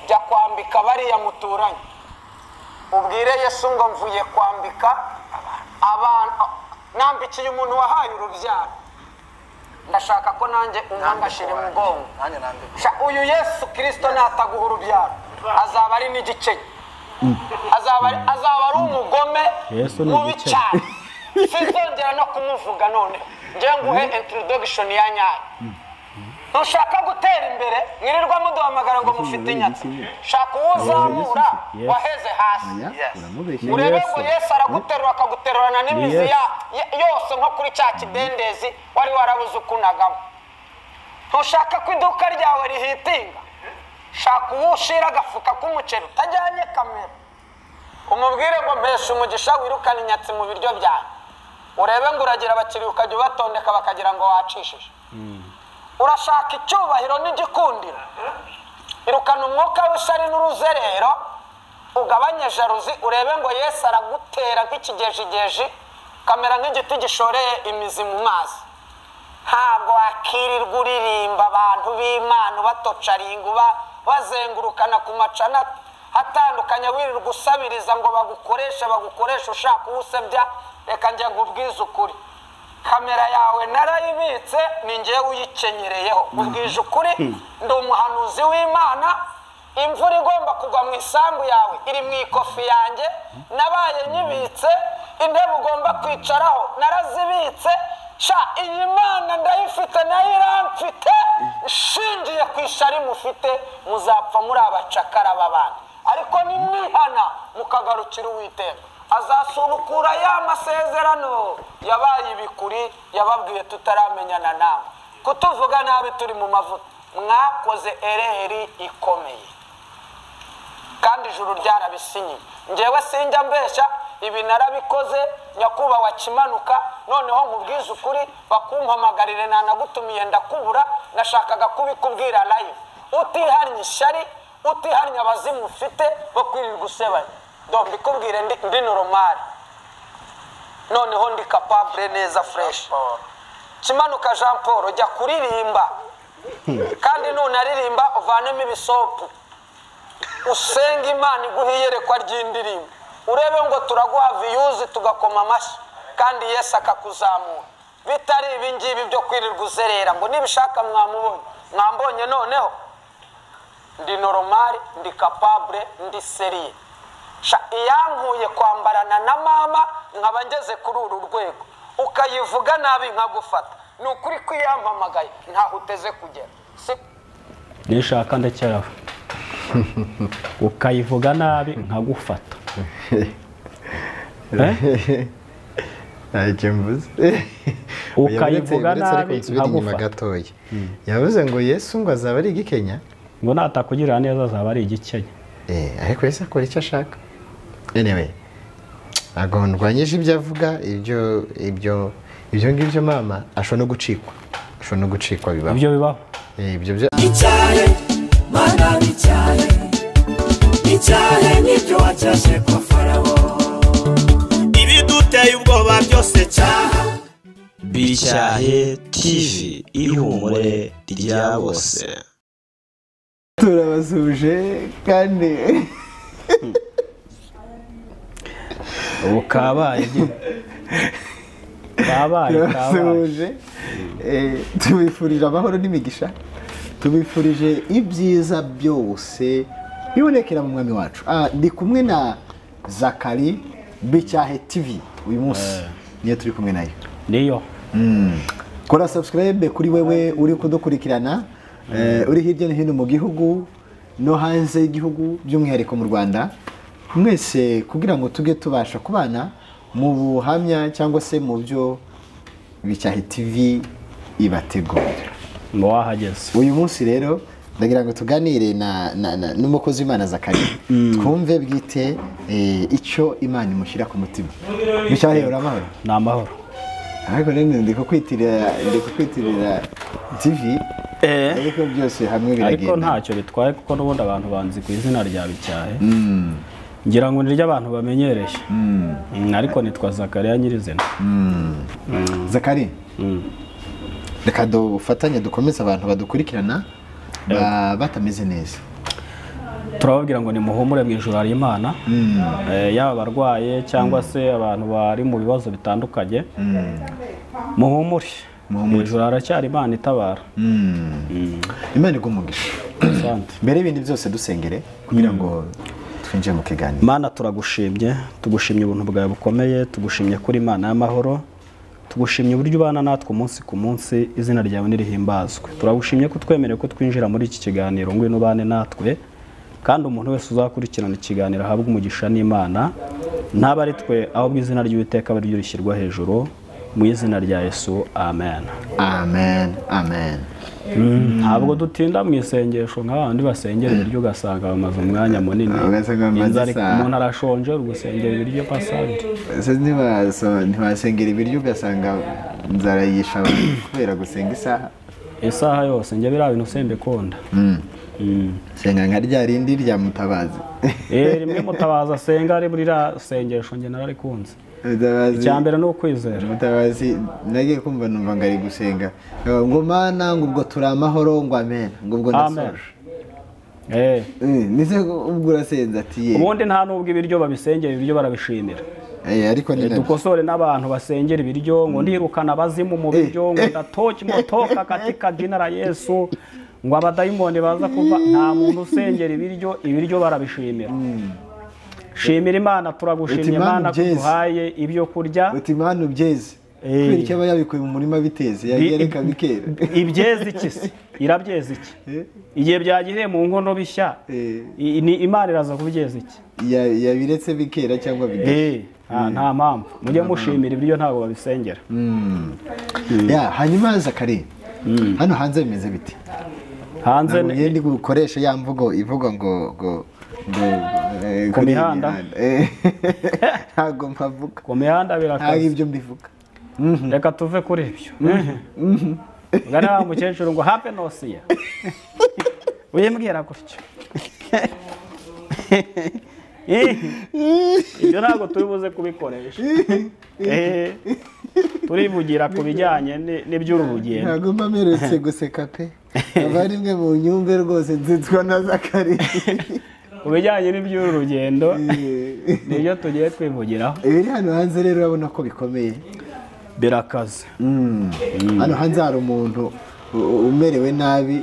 kwambika bariya muturanye ubwire yesu ngo mvuye kwambika abantu nambikiye umuntu wahaye urubyaro ndashaka ko nanjye umwangashyira umugongo nanjye nambikwa Sha, uyu yesu kirisito nataguha urubyaro azaba ari n'igiceri azaba ari- azaba ari umugome Yesu ni mubi igiceri. cyane sinzongera no kumuvuga none ngewe nguhe introdogishoni ya nyayo ntushaka gutera imbere mwirirwa muduhamagara ngo mufite inyatsi shaka uwo uzamura Yesu. waheze hasi Yes. uramubeshya urebe yesu ngo yesu araguterura akaguterurana n'imizi Yesu. ya- ya- yose nko kuri cya kidendezi wari warabuze ukunagamo ntushaka ko iduka ryawe rihitinga shaka uwo ushira agafuka k'umuceri utajyanye kamera umubwire ngo mpesha umugisha wirukane inyatsi mu biryo byawe urebe ngo uragira abakiriya ukajya ubatondeka bakagira ngo wacishije urashaka icyubahiro n'igikundiro irukana umwuka w'ishyari n'uruzerero ugabanye jaruzi urebe ngo yesu aragutera nk'ikigejigeji kamera nk'igiti gishoreye imizi mu mazi ntabwo wakirirwa uririmba abantu b'imana ubatocaringa uba bazengurukana ku macana atandukanye wirirwa usabiriza ngo bagukoreshe bagukoreshe ushaka uwusebya reka njye nkubwize ukuri kamera yawe narayibitse ni ngewe uyikenyereyeho ubwije ukuri ndi umuhanuzi w'imana imvura igomba kugwa mu isambu yawe iri mu ikofi yanjye nabaye nyibitse intebe ugomba kwicaraho narazibitse sha iyi mana ndayifite nayo iramfite nshingiye ku ishari mufite muzapfa muri abacakara b'abandi ariko nimwihana mukagarukira uwiteka azasubukura ya masezerano yabaye ibikuri yababwiye tutaramenyana nawe kutuvuga nabi turi mu mavuta mwakoze ereri ikomeye kandi ijuru ryarabisinyiye ngewe sinjya mbeshya ibi narabikoze nyakubahwa kimanuka noneho nkubwize ukuri bakumpamagarire nanagutumiye ndakubura nashakaga kubikubwira live utihannye ishyari utihannye abazimu ufite bo kwirirwa usebanya do mbikubwire ndi, ndi normal noneho ndi capable neza fresh kimanuka jean paul jya kuririmba kandi nunaririmba uvanemo ibisopu usenga imana iguha iyerekwa ry'indirimbo urebe ngo turaguha viyuzi tugakoma amashyi kandi yesu akakuzamura bitari ibingibi byo kwirirwa uzerera ngo nibishaka mwamubonye mwambonye noneho ndi normal ndi capable ndi seriye Sha, iyankuye kwambarana na mama nkaba ngeze kuri uru rwego ukayivuga nabi nkagufata ni ukuri kwiyamamagaye ntaho uteze kugera si nishaka ndekerawe ukayivuga nabi nkagufata Eh? ntacyo mvuze Ukayivuga Uretse- uretse ariko nabi, nsubire inyuma nkagufata. gatoya yavuze ngo yesu ngo azaba ari igikenya ngo natakugirira neza azaba ari igikenya Eh, ariko yesu akora icyo ashaka anyway ntabwo ndwanyije ibyo avuga ibyo ibyo ibyo ngibyo mama ashobora no gucikwa ashobora no gucikwa bibaho ibyo bibaho Eh, ibyo byo icyahe mana n'icyahe icyahe n'ibyo wacyashe kwa farawo ibiduteye ubwoba byose cyaha Biricyahe TV ihumure rya bose. turabasuje kandi ubu kabaye igihe. kabaye kabaye turabasuje Eh, tubifurije amahoro n'imigisha tubifurije ibyiza byose bibonekera mu mwami wacu Ah, ndi kumwe na zakari bicyahe tivi uyu munsi niyo turi kumwe nayo niyo kora subscribe kuri wewe uri kudukurikirana eh, uri hirya no hino mu gihugu no hanze y'igihugu by'umwihariko mu rwanda mwese kugira ngo tujye tubasha kubana mu buhamya cyangwa se mu byo bicyahe tv ibategurira ngo wahageze uyu munsi rero ndagira ngo tuganire na, na, na, n'umukozi w'imana zakari twumve bwite eh, icyo imana imushyira ku mutima bicyahe uramahoro ni amahoro ariko rero ndi kukwitirira ndi kukwitirira tivi ariko byose hamwe ariko biragenda ntacyo bitwaye kuko n'ubundi abantu banzi ku izina rya bicyahe ngira ngo niryo abantu bamenyereye Mm, ariko nitwa zakariya nyirizina zakari reka dufatanye dukomeze abantu badukurikirana ba- batameze neza turababwira ngo nimuhumure mu ijoro hari imana Eh, yaba abarwaye cyangwa se abantu bari mu bibazo bitandukanye muhumure mu ijoro haracyari imana itabara imana igwa umugisha Asante. mbere y'ibindi byose dusengere kugira ngo twinjire mu kiganiro mana turagushimye tugushimye ubuntu bwawe bukomeye tugushimye kuri imana y'amahoro tugushimye uburyo ubana natwe umunsi ku munsi izina ryawe nirihimbazwe turagushimye ko twemerewe ko twinjira muri iki kiganiro ngwino ubane natwe kandi umuntu wese uzakurikirana ikiganiro ahabwe umugisha n'imana ntabe ari twe ahubwo izina ry'uwiteka ari ryo rishyirwa hejuru mu izina rya yesu amen amen amen ntabwo dutinda mu isengesho nk'abandi basengera ibiryo ugasanga bamaze umwanya munini Ugasanga bamaze inzara isaha. umuntu arashonje uri gusengera ibiryo pasante Ese ntibaso- ntibasengera ibiryo ugasanga inzara yisha abantu kubera gusenga isaha isaha yose njye biriya bintu sembikunda Mm. senga nka rya rindi rya mutabazi Eh, rimwe mutabaza asenga ari burira sengesho njye nararikunze mutabazi icya mbere ni ukwizera mutabazi nagiye kumva numva ngo ari gusenga Eh, ngo mana ngo ubwo turi amahoro ngo amen ngo ubwo amen ndasoje Eh, Eh, nize ubwo urasenze ati ye ubundi nta n'ubwo ibiryo babisengera ibiryo barabishimira Eh, ariko ni Eh, dukosore n'abantu basengera ibiryo ngo ndirukana abazimu mu biryo ngo ndatoki motoka katika jina la yesu ngo abadayimoni baza kuva nta muntu usengera ibiryo ibiryo barabishimira shimira imana Uti turagushimye Mana imana ko ubyeze. duhaye ibyo kurya uti mana ubyeze Eh. kubera icyo aba yabikuye mu murima biteze yagera bikera ibyeza iki se irabyeza iki Eh. igihe byagiriye mu nkono bishya Eh. i- ni imana iraza kubyeza iki Ya- yabiretse bikera cyangwa bidashya Eh, nta- nta mpamvu mujye mushimira ibiryo ntabwo babisengera ya hanyuma haza kare hano hanze bimeze biti hanze ntabwo ni- ngende gukoresha ya mvugo ivuga ngo ngo ngo eh, Ku kuri iyi mihanda. mihanda. Eh, ntabwo mpavuga ku mihanda ntabwo birakaze ibyo mbivuga reka tuve kuri ibyo ngana wa mukecuru ngo habe nosiya uyimbwira gutyo Eh, ibyo ntabwo turi buze kubikoresha Eh, turivugira ku bijyanye ni- n'iby'uru rugendo ntabwo mba mperutse guseka pe aba ari imwe mu nyumve rwose nzitwa na zakari ku bijyanye n'iby'uru rugendo nibyo tugiye twivugiraho ibiri hano hanze rero urabona ko bikomeye birakaze hano hanze hari umuntu u- u- umerewe nabi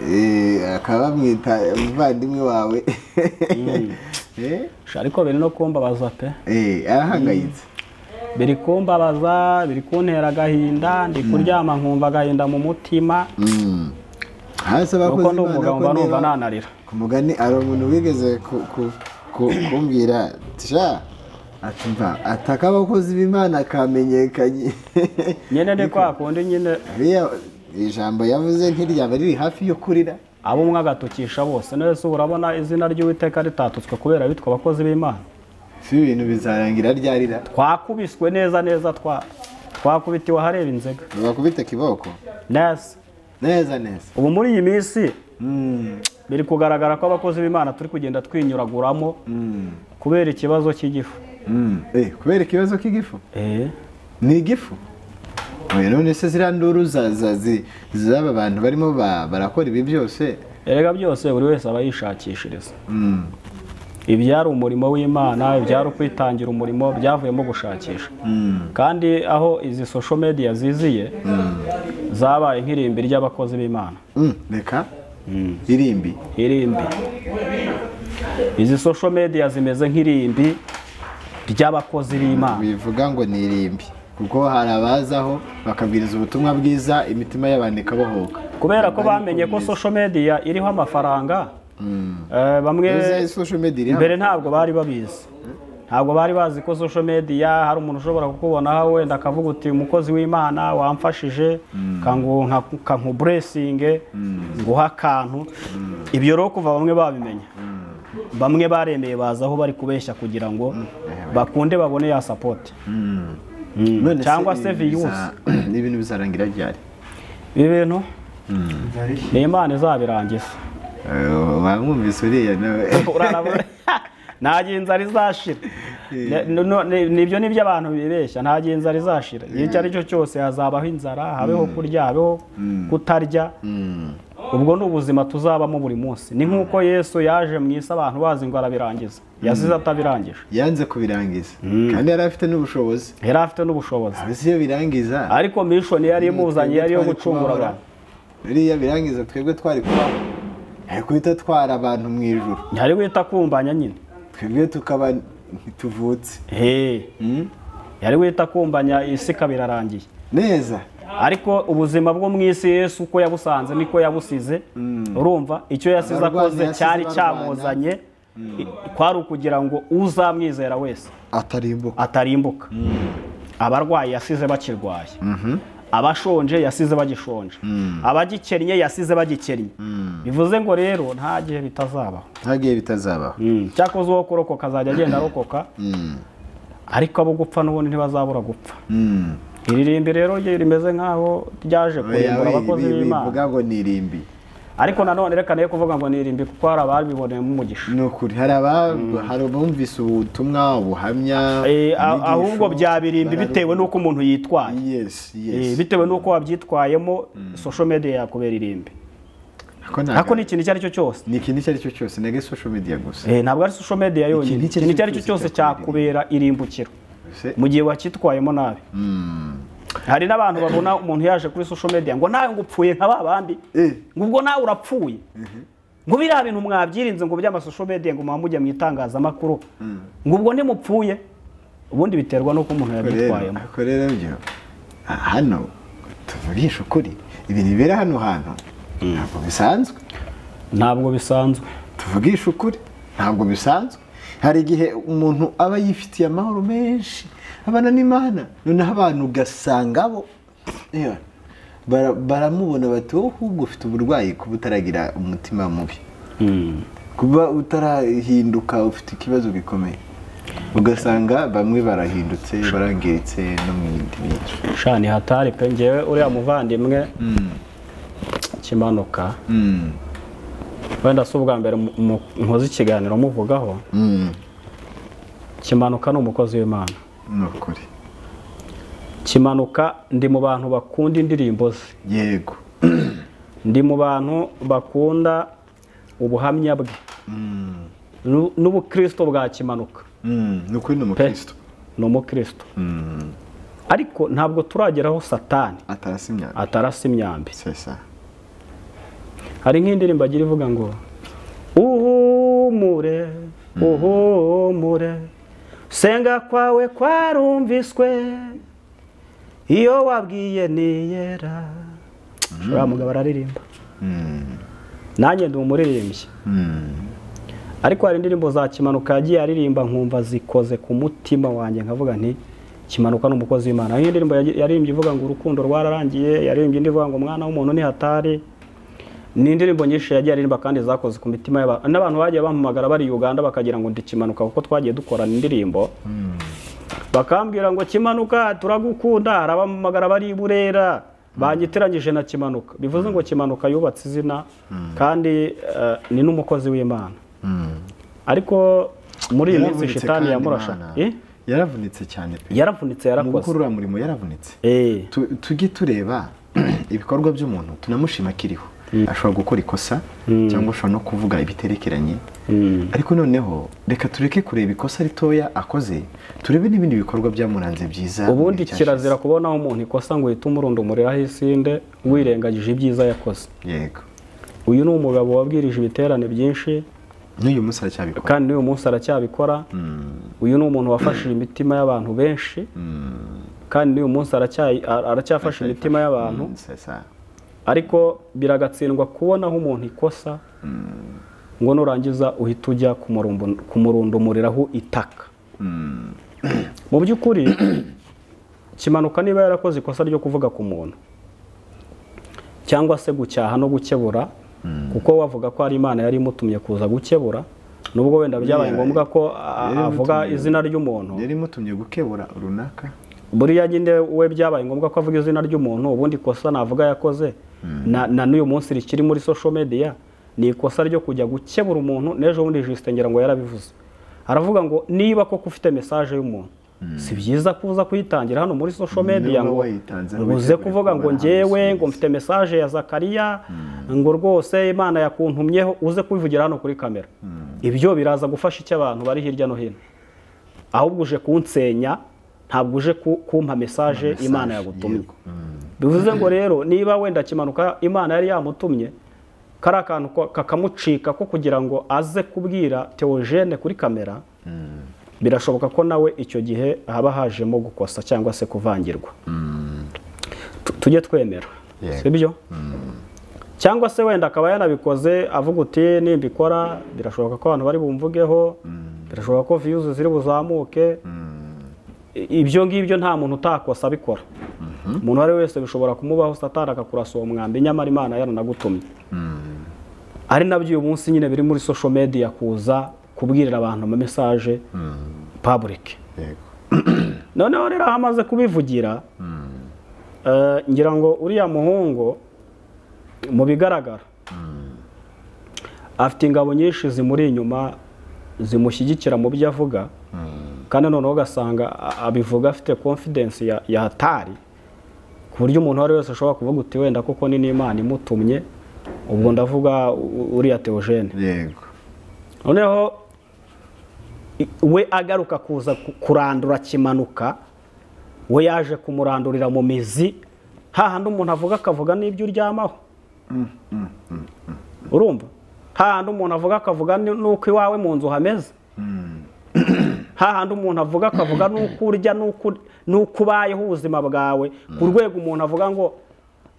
eh, akaba bamwita umuvandimwe wawe Eh? Sha, ariko biri no kumbabaza pe Eh, arahangayitse biri kumbabaza biri kuntera agahinda ndi kuryama nkumva agahinda mu mutima hasi abakoze nuko ndi imana umugabo ko mba numva niba- nanarira ku mugani hari umuntu wigeze ku- ku- ku- kumbwira sha ati mva ataka abakozi b'imana kamenyekanye nyine ni kwa kundi nyine Biriya ijambo yavuze ntiryaba riri hafi yo kurira abo umwe agatukisha bose nese urabona izina ry'uwiteka ritatutswe kubera bitwa abakozi b'imana si ibintu bizarangira ryarira twakubiswe neza neza twa twakubitiwe ahareba inzega bakubita kiboko neza neza neza ubu muri iyi minsi Mm, biri kugaragara ko abakozi b'imana turi kugenda twinyuraguramo kubera ikibazo cy'igifu mm. Eh, kubera ikibazo k'igifu Eh, ni igifu Oya, none se ziriya nduru za- za- zi- z'aba bantu barimo ba- barakora ibi byose erega byose buri wese aba yishakishiriza ibyari umurimo w'imana ibyari ukwitangira umurimo byavuyemo gushakisha kandi aho izi social media ziziye zabaye nk'irimbi ry'abakozi b'imana Mm, reka irimbi irimbi izi social media zimeze nk'irimbi ry'abakozi b'imana bivuga ngo ni irimbi kuko hari abazaho bakabwiriza ubutumwa bwiza imitima y'abantu ikabohoka kubera ko bamenye ko social media iriho amafaranga eh, bamwe Ese social media iri mbere hano ntabwo bari babizi ntabwo bari bazi ko social media hari umuntu ushobora kukubonaho wenda akavuga uti umukozi w'imana wamfashije kangu- nka- kankuburesinge nguha akantu ibyo rero kuva bamwe babimenya bamwe baremeye baza aho bari kubeshya kugira ngo bakunde babone ya sapoti None se cyangwa se ibintu viyusi. biza- ibintu bizarangira ryari ibi bintu ni imana izabirangiza Eh, wamwumvise uriya nawe urarabona nta gihe inzara izashira Ne- no- ne- nibyo nibyo abantu bibeshya nta gihe inzara izashira igihe icyo ari cyo cyose hazabaho inzara habeho kurya habeho kutarya ubwo ni ubuzima tuzabamo buri munsi ni nk'uko yesu yaje mu isi abantu bazi ngo arabirangiza yasize atabirangije yanze kubirangiza kandi yari afite n'ubushobozi yari afite n'ubushobozi mbese iyo birangiza ariko mishoni yari imuzanye yari iyo gucungura abantu biriya birangiza twebwe twari kubaho yari guhita atwara abantu mu ijuru ntihari wita kumbanya nyine twebwe tukaba ntituvutse he Mm. yari wita kumbanya isi ikaba irarangiye neza ariko ubuzima bwo mu isi yesu uko yabusanze niko yabusize urumva icyo yasize Abarwana akoze yasize cyari barwana. cyamuzanye i- kwari ukugira ngo uzamwizera wese atarimbuka atarimbuka abarwayi yasize bakirwaye abashonje yasize bagishonje abagikennye yasize bagikennye bivuze ngo rero nta gihe bitazabaho nta gihe bitazabaho cyakoze uwo kurokoka azajya agenda arokoka ariko abo gupfa n'ubundi ntibazabura gupfa Mm. iri rimbi rero rye rimeze nk'aho ryaje kurimbura Oya, abakozi bi- bi- bivuga b'imana ngo ni irimbi ariko nanone reka nayo kuvuga ngo ni irimbi kuko hari ababiboneyemo umugisha ni ukuri hari aba- hari abumvise ubutumwa ubuhamya Eh, a- inyigisho, ahubwo byaba irimbi bararuhuka. bitewe n'uko umuntu yitwaye yes Eh, yes bitewe n'uko wabyitwayemo social media yakubera irimbi Ako ntago- ariko ni ikintu icyo ari cyo cyose ni ikintu icyo ari cyo cyose nege social media gusa Eh, ntabwo ari social media yonyine Ikintu icyo ikintu icyo ari ari cyo cyo cyose cyose cyakubera irimbukiro Se- mu gihe wacyitwayemo nabi hari n'abantu babona umuntu yaje kuri social media ngo nawe ngo upfuye nka ba bandi Eh. ngo ubwo nawe urapfuye ngo biriya bintu mwabyirinze ngo by'amasosho media ngo muba mujya mu itangazamakuru ngo ubwo ntimupfuye ubundi biterwa n'uko umuntu Ariko rero- yabyitwayemo ariko rero byo ah, hano tuvugisha ukuri ibintu bibera hano hantu ntabwo bisanzwe ntabwo bisanzwe tuvugisha ukuri ntabwo bisanzwe hari igihe umuntu aba yifitiye amahoro menshi abana n'imana noneho abantu ugasanga bo yewe, bara- baramubona bati wowe ahubwo ufite uburwayi kuba utaragira umutima mubi kuba utarahinduka ufite ikibazo gikomeye ugasanga bamwe barahindutse barangiritse no mu yindi myinshi shani hatari pe ngewe uriya muvandimwe kimanuka wenda si ubwa mbere mu- mu- nkoze ikiganiro muvugaho kimanuka ni umukozi w'imana ni ukuri kimanuka ndi mu bantu bakunda indirimbo ze yego ndi mu bantu bakunda ubuhamya bwe Nu- n'ubukristo bwa kimanuka Mm, ni ukuri ni pe umukristo ni umukristo ariko ntabwo turageraho satani atarasa imyaka atarasa imyambi sesa hari nk'indirimbo agira ivuga ngo uhumure uhumure senga kwawe kwarumviswe iyo wabwiye niyera uriya mugabo araririmba nanjye ndi umuririmbyi ariko hari indirimbo za kimanuka yagiye aririmba nkumva zikoze ku mutima wanjye nkavuga nti kimanuka ni umukozi w'imana hari indirimbo yagi- yaririmbye ivuga ngo urukundo rwararangiye yaririmbye indi ivuga ngo umwana w'umuntu ni hatari ni indirimbo nyinshi yagiye aririmba kandi zakoze ku mitima y'abantu n'abantu bagiye bampamagara bari Uganda bakagira ngo ndi kimanuka kuko twagiye dukorana indirimbo bakambwira ngo kimanuka turagukunda hari abampamagara bari i burera banyitiranyije na kimanuka bivuze ngo kimanuka yubatse izina kandi eh, ni n'umukozi w'imana ariko muri iyi minsi Yaravunitse shitani kandi yamurasha Imana. Eh? yaravunitse cyane pe yaravunitse mu yarakoze gukora uriya murimo yaravunitse Eh, Tu- tujye tureba ibikorwa by'umuntu tunamushima akiriho ashobora gukora ikosa cyangwa ashobora no kuvuga ibiterekeranye ariko noneho reka tureke kureba ikosa ritoya akoze turebe n'ibindi bikorwa byamuranze byiza ubundi mu gihe kirazira kubonaho umuntu ikosa ngo uhite umurundumuriraho isinde wirengagije ibyiza yakoze cyashize. yego uyu ni umugabo wabwirije ibiterane byinshi n'uyu munsi aracyabikora kandi n'uyu munsi aracyabikora uyu ni umuntu wafashije imitima y'abantu benshi kandi n'uyu munsi aracyayi- ara- aracyafashe imitima y'abantu Mm, sesa. ariko biragatsindwa kubonaho umuntu ikosa ngo nurangiza uhite ujya kumurumbu- kumurundumuriraho itaka mu by'ukuri kimanuka niba yarakoze ikosa ryo kuvuga ku muntu cyangwa se gucyaha no gukebura kuko wavuga ko ari imana yari imutumye kuza gukebura nubwo wenda byabaye Yeah. ngombwa ko a- Yari avuga imutumye. izina ry'umuntu yari imutumye gukebura runaka buriya nyine we byabaye ngombwa ko avuga izina ry'umuntu ubundi ikosa navuga yakoze na na n'uyu munsi rikiri muri social media ni ikosa ryo kujya gukebura umuntu n'ejo bundi Justin ngira ngo yarabivuze aravuga ngo niba koko ufite message y'umuntu si byiza kuza kuyitangira hano muri social media Niba ngo wayitanze, ngo uze witegure kuvuga ngo kubona njyewe igisubizo. ngo mfite mesaje ya zakariya ngo rwose imana yakuntumyeho uze kubivugira hano kuri kamera ibyo biraza gufasha icyo abantu bari hirya no hino ahubwo uje kunsenya ntabwo uje ku- kumpa mesaje imana yagutumye bivuze ngo rero niba wenda kimanuka imana yari yamutumye kari akantu ko- kakamucika ko kugira ngo aze kubwira teogene kuri kamera birashoboka ko nawe icyo gihe haba hajemo gukosa cyangwa se kuvangirwa Tu- tujye twemera Yego. sibyo cyangwa se wenda akaba yanabikoze avuga uti nimbikora birashoboka ko abantu bari bumvugeho birashoboka ko viyuzi ziri buzamuke I- ibyo ngibyo nta muntu utakosa abikora umuntu uwo ari we wese bishobora kumubaho satani akakurasa uwo mwambi nyamara imana yaranagutumye ari nabyo uyu munsi nyine biri muri social media kuza kubwirira abantu ama message public yego noneho rero aho amaze kubivugira eh, ngira ngo uriya muhungu mu bigaragara afite ingabo nyinshi zimuri inyuma zimushyigikira mu byo avuga kandi noneho ugasanga a- abivuga afite confidence ya- ya hatari ku buryo umuntu uwo ari we wese ashobora kuvuga uti wenda kuko ni n'imana imutumye ubwo ndavuga u- uriya teogene yego noneho i- we agaruka kuza ku- kurandura kimanuka we yaje kumurandurira mu mizi hahandi umuntu avuga akavuga n'ibyo uryamaho urumva hahandi umuntu avuga akavuga ni- n'uko iwawe mu nzu hameze hahandi umuntu avuga akavuga n'uko urya n'uko- n'uko ubayeho ubuzima bwawe ku rwego umuntu avuga ngo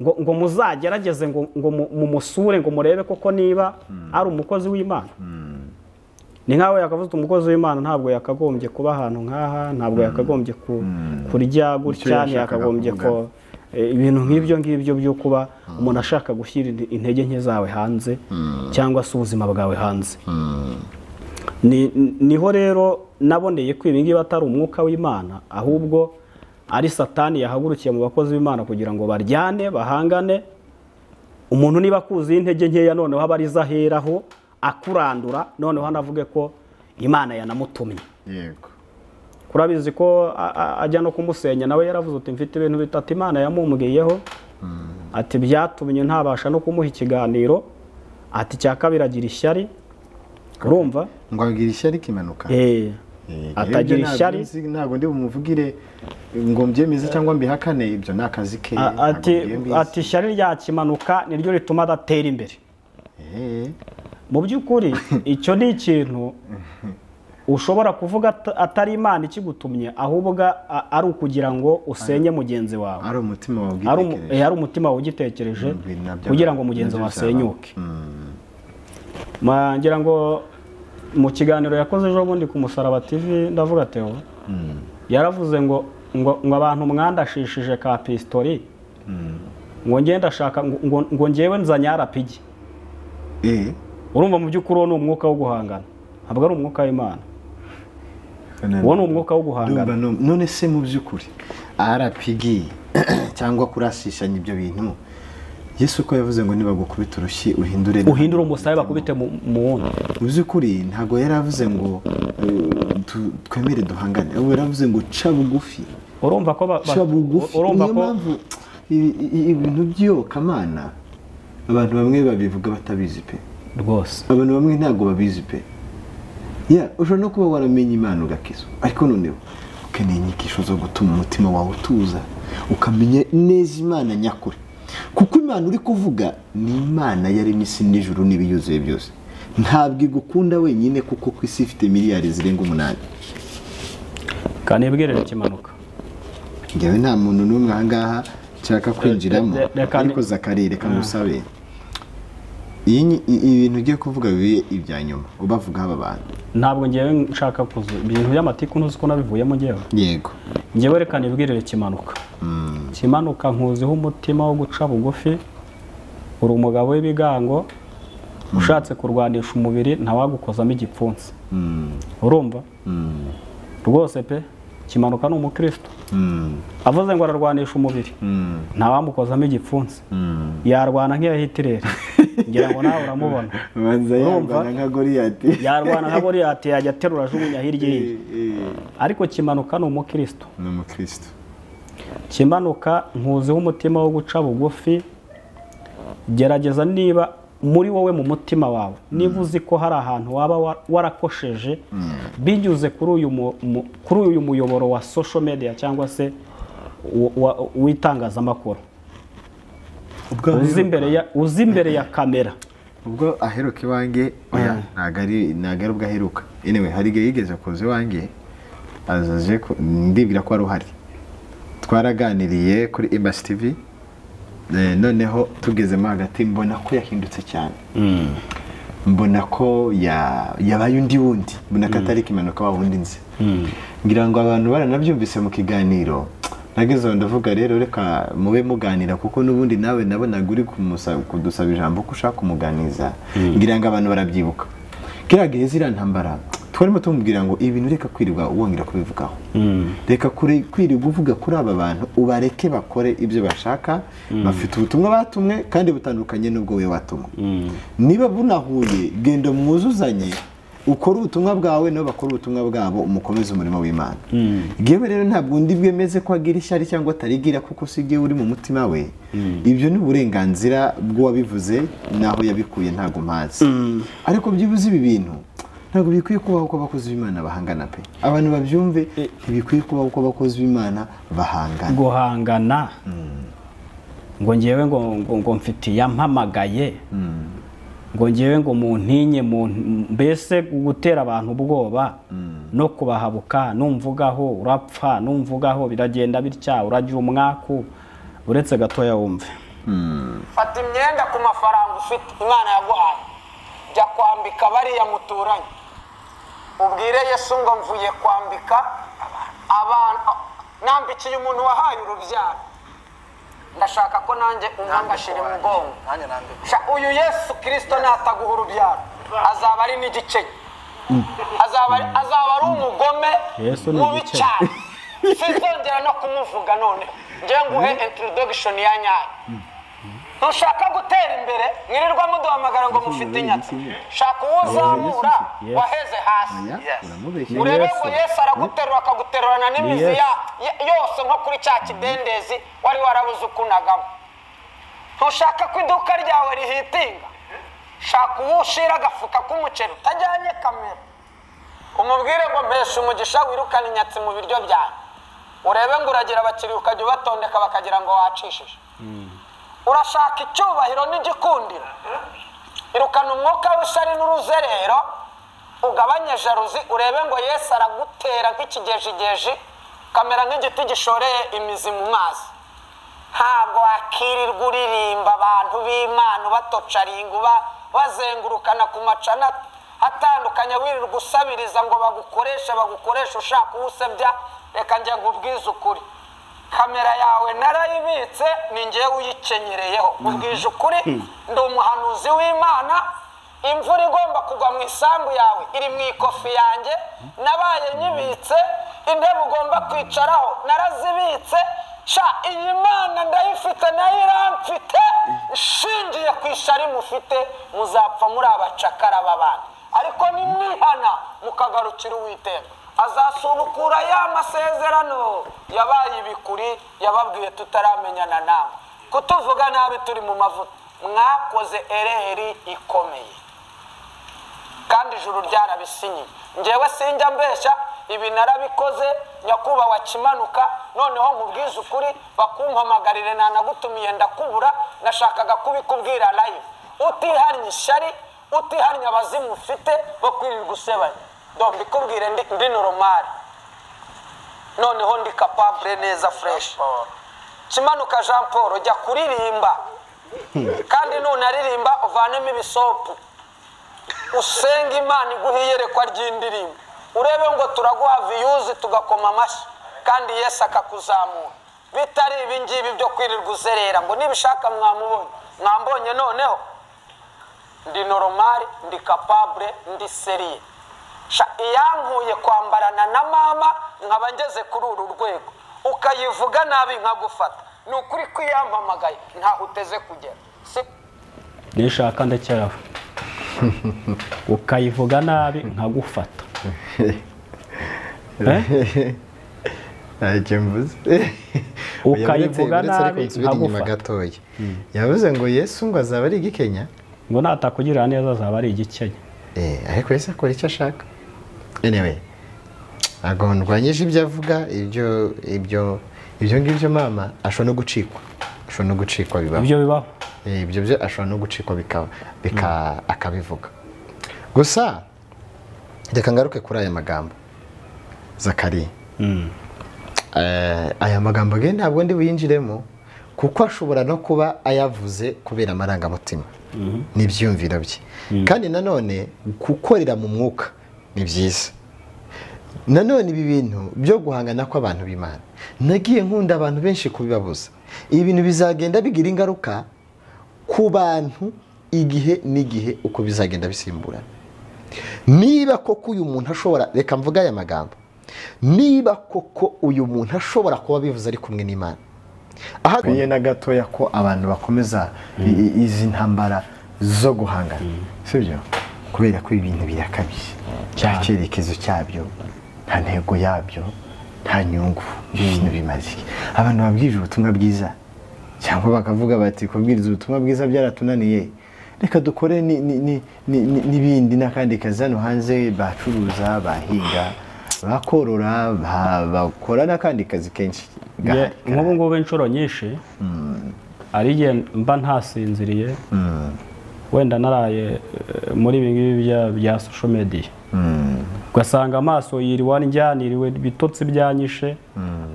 ngo, ngo muzagerageze ngo, ngo mu- mumusure ngo murebe koko niba ari umukozi w'imana ni nkawe yakavuze uti umukozi w'imana ntabwo yakagombye kuba ahantu nk'aha ntabwo yakagombye ku- kurya gutya yashakaga ntiyakagombye ko eh, ibintu nk'ibyo ngibyo byo kuba umuntu ashaka gushyira inte- intege nke zawe hanze cyangwa se ubuzima bwawe hanze Ni- niho rero naboneye ko ibi ngibi atari umwuka w'imana ahubwo ari satani yahagurukiye mu bakozi b'imana kugira ngo baryane bahangane umuntu niba akuzuye intege nkeya noneho aba arizo aheraho akurandura noneho anavuge ko imana yanamutumye yego kurabizi ko a- a- ajya no kumusenya nawe yaravuze uti mfite ibintu bitatu imana yamumbwiyeho ati byatumye ntabasha no kumuha ikiganiro ati cya kabiri agira ishyari urumva ngo agira ishyari kimanuka Eh, Eh, atagira ibyo ntabwo ishyari nzi, ntabwo ndi bumuvugire ngo mbyemeze cyangwa mbihakane ibyo ni akazi ke a- ntabwo ati mbyemeza. ati ishyari ryakimanuka niryo rituma adatera imbere Eh, mu by'ukuri icyo ni ikintu ushobora kuvuga at- atari imana ikigutumye ahubwo a- ari ukugira ngo usenye mugenzi wawe ari umutima ari umu- wabwitekereje eh, ari umutima wawugitekereje Ibi nabyo- kugira ngo mugenzi nabyo wawe bizaba. asenyuke Ma- ngira ngo mu kiganiro yakoze ejo bundi ku musaraba tv ndavuga teo yaravuze ngo ngo ngo abantu mwandashishije ka pisitori ngo ngende ndashaka ngo- ngo- ngo ngewe nzanye arapigi Eh, urumva mu by'ukuri uwo ni umwuka wo guhangana ntabwo ari umwuka w'imana uwo ni umwuka wo guhangana Ndumva nu- none se mu by'ukuri arapigi cyangwa kurasishanya ibyo bintu yesu ko yavuze ngo nibagukubita urushyi uhindure uhindura umusaya bakubite mu mu wundi mu by'ukuri ntabwo yari avuze ngo eh, tu- twemere duhangane ahubwo yari avuze ngo ca bugufi urumva ko ba- ba- ca bugufi urumva niyo ko mpamvu ibi- i- ibintu by'iyokamana abantu bamwe babivuga batabizi pe rwose abantu bamwe ntabwo babizi pe ya ushobora no kuba waramenye imana ugakizwa ariko noneho ukeneye inyigisho zo gutuma umutima wawe utuza ukamenya neza imana nyakuri kuko imana uri kuvuga ni imana yaremye isi n'ijuru n'ibiyuzuye byose ntabwo igukunda wenyine kuko ku isi ifite miliyari zirenga umunani kandi ibwirere kimanuka ngewe nta muntu n'umwe aha ngaha nshaka kwinjiramo re- reka ni- ariko zakari reka musabe iyi ni- i- ibintu ugiye kuvuga bibe ibya nyuma ubavugaho aba bantu ntabwo ngewe nshaka kuza ibintu by'amatiku ntuzi ko nabivuyemo ngewe yego ngewe reka nibwirire kimanuka kimanuka nkuziho umutima wo guca bugufi uri umugabo w'ibigango ushatse kurwanisha umubiri ntawagukozamo igipfunsi urumva rwose pe kimanuka ni umukristo avuze ngo ararwanisha umubiri ntawamukozamo igipfunsi yarwana nk'iya hitireri ngira ngo nawe uramubona ubanza Urumva? yarwana nka goriyati yarwana nka goriyati yajya aterura ajugunya hirya Eh, ye eh, ariko kimanuka ni umukristo ni umukristo kimanuka nkuziho umutima wo guca bugufi gerageza niba muri wowe mu mutima wawe niba uzi ko hari ahantu waba wa- warakosheje binyuze kuri uyu mu- mu- kuri uyu muyoboro wa social media cyangwa se wa- wa- w'itangazamakuru uzi imbere ya- uzi imbere ya kamera ubwo aheruka iwanjye oya ntabwo ari ntabwo ari ubwo aheruka anyway hari igihe yigeze kuza iwanjye azaje ku- ndibwira ko wari uhari twaraganiriye kuri embassy tv eh, noneho tugezemo hagati mbona ko yahindutse cyane mbona ko ya- yabaye undi wundi mbona ko atari kimanuka wa wundi nzi ngira ngo abantu baranabyumvise mu kiganiro nagezeho ndavuga rero reka mube muganira kuko n'ubundi nawe nabonaga uri kumusa- kudusaba ijambo ko ushaka kumuganiza ngira ngo abantu barabyibuka kiriya gihe ziriya ntambara twarimo tumubwira ngo ibintu reka kwirirwa wongera kubivugaho reka kuri- kwirirwa uvuga kuri aba bantu ubareke bakore ibyo bashaka bafite ubutumwa batumwe kandi butandukanye n'ubwo we watumwe niba bunahuye genda mwuzuzanye ukora ubutumwa bwawe nabo bakora ubutumwa bwabo umukomeze umurimo w'imana yewe rero ntabwo undi bwemeze ko agira ishyari cyangwa atarigira kuko si igihe uri mu mutima we ibyo ni uburenganzira bw'uwabivuze n'aho yabikuye ntabwo mpazi ariko byibuze ibi bintu ntabwo bikwiye kubaho ko abakozi b'imana bahangana pe abantu babyumve ntibikwiye kubaho ko abakozi b'imana bahangana guhangana ngo ngewe ngo ngo- ngo mfite yampamagaye ngo ngewe ngo muntinye mu- mbese gutera abantu ubwoba no kubahabuka numvugaho urapfa numvugaho biragenda bitya urajya umwaku uretse gatoya wumve fata imyenda ku mafaranga ufite imana yaguhaye jya kwambika bariya muturanye ubwire yesu ngo mvuye kwambika abantu nambikiye umuntu wahaye urubyaro ndashaka ko nanjye umwangashyira umugongo Sha, uyu yesu kirisito nataguha urubyaro azaba ari n'igice azaba ari- azaba ari umugome Yesu ni mubi igiceri. cyane sinzongera no kumuvuga none njye nguhe introduction ya nyayo ntushaka gutera imbere mwirirwa muduhamagara ngo mufite inyatsi shaka uwo uzamura Yesu. waheze hasi Oya, uramubeshya urebe Yesu. ngo yesu araguterura akaguterurana n'imizi Yesu. ya- ya- yose nko kuri cya kidendezi wari warabuze ukunagamo ntushaka ko iduka ryawe rihitinga shaka uwo ushira agafuka k'umuceri utajyanye kamera umubwire ngo mpesha umugisha wirukane inyatsi mu biryo byawe urebe ngo uragira abakiriya ukajya ubatondeka bakagira ngo wacishije urashaka icyubahiro n'igikundiro irukana umwuka w'ishyari n'uruzerero ugabanye jaruzi urebe ngo yesu aragutera nk'ikigejigeji ukamera nk'igiti gishoreye imizi mu mazi ntabwo wakirirwa uririmba abantu b'imana ubatocaringa uba bazengurukana ku macana atandukanye wirirwa usabiriza ngo bagukoreshe bagukoreshe ushaka uwusebya reka njya nkubwize ukuri kamera yawe narayibitse ni ngewe uyikenyereyeho ubwije ukuri ndi umuhanuzi w'imana imvura igomba kugwa mu isambu yawe iri mu ikofi yanjye nabaye nyibitse intebe ugomba kwicaraho narazibitse sha iyi mana ndayifite nayo iramfite nshingiye ku ishari mufite muzapfa muri abacakara b'abandi ariko nimwihana mukagarukira uwiteka azasubukura ya masezerano yabaye ibikuri yababwiye tutaramenyana namwe kutuvuga nabi turi mu mavuta mwakoze ereri ikomeye kandi ijuru ryarabisinyiye ngewe sinjya mbeshya ibi narabikoze nyakubahwa kimanuka noneho nkubwize ukuri bakumpamagarire nanagutumiye ndakubura nashakaga kubikubwira nayo utihannye ishyari utihannye abazimu ufite bo kwirirwa usebanya dombi ikubwire ndi, ndi noromari noneho ndi kapabure neza fureshi kimanuka jean paul jya kuririmba kandi nunaririmba uvanemo ibisopu usenge imana iguhe iyerekwa ry'indirimbo urebe ngo turaguha viyuzi tugakoma amashyi kandi yesu akakuzamura bitari ibi ngibi byo kwirirwa uzerera ngo nibishaka mwamubonye mwambonye noneho ndi noromari ndi kapabure ndi seriye Sha, iyankuye kwambarana na mama nkaba ngeze kuri uru rwego ukayivuga nabi nkagufata ni ukuri kwiyamamagaye ntaho uteze kugera si nshaka ndacyarawe ukayivuga nabi nkagufata ntacyo mvuze Oya, Ukayivuga uretse- uretse ariko nabi, nsubire inyuma nkagufata. gatoya yavuze ngo yesu ngo azaba ari igikenya ngo natakugirira neza azaba ari igikenya Eh, ariko yesu akora icyo ashaka anyway ntabwo ndwanyije ibyo avuga ibyo ibyo ibyo ngibyo mama ashobora no gucikwa ashobora no gucikwa bibaho ibyo bibaho Eh, ibyo byo ashobora no gucikwa bika- bika- akabivuga gusa reka ngaruke kuri aya magambo zakariya Eh, aya magambo ge ntabwo ndi buyinjiremo kuko ashobora no kuba ayavuze kubera amarangamutima n'ibyiyumviro bye kandi nanone gukorera mu mwuka ni byiza nanone ibi bintu byo guhangana kw'abantu b'imana nagiye nkunda abantu benshi kubibabuza ibi bintu bizagenda bigira ingaruka ku bantu igihe n'igihe uko bizagenda bisimburana niba koko uyu muntu ashobora reka mvuge aya magambo niba koko uyu muntu ashobora kuba abivuze ari kumwe n'imana aha bikwiye na gatoya ko abantu bakomeza i- i- izi ntambara zo guhangana sibyo kubera ko ibi bintu birakabije cya cyerekezo cyabyo nta ntego yabyo nta nyungu ibyo bintu bimaze iki abantu babwirije ubutumwa bwiza cyangwa bakavuga bati kubwiriza ubutumwa bwiza byaratunaniye reka dukore ni- ni- ni- ni- ni- n'ibindi n'akandi kazi hano hanze bacuruza bahinga bakorora ba- bakora n'akandi kazi kenshi Nge- gahari nk'ubu ngubu inshuro nyinshi hari igihe mba ntasinziriye wenda naraye eh, muri ibi ngibi bya- bya social media ugasanga amaso yiriwe njyaniriwe ibitotsi byanyishe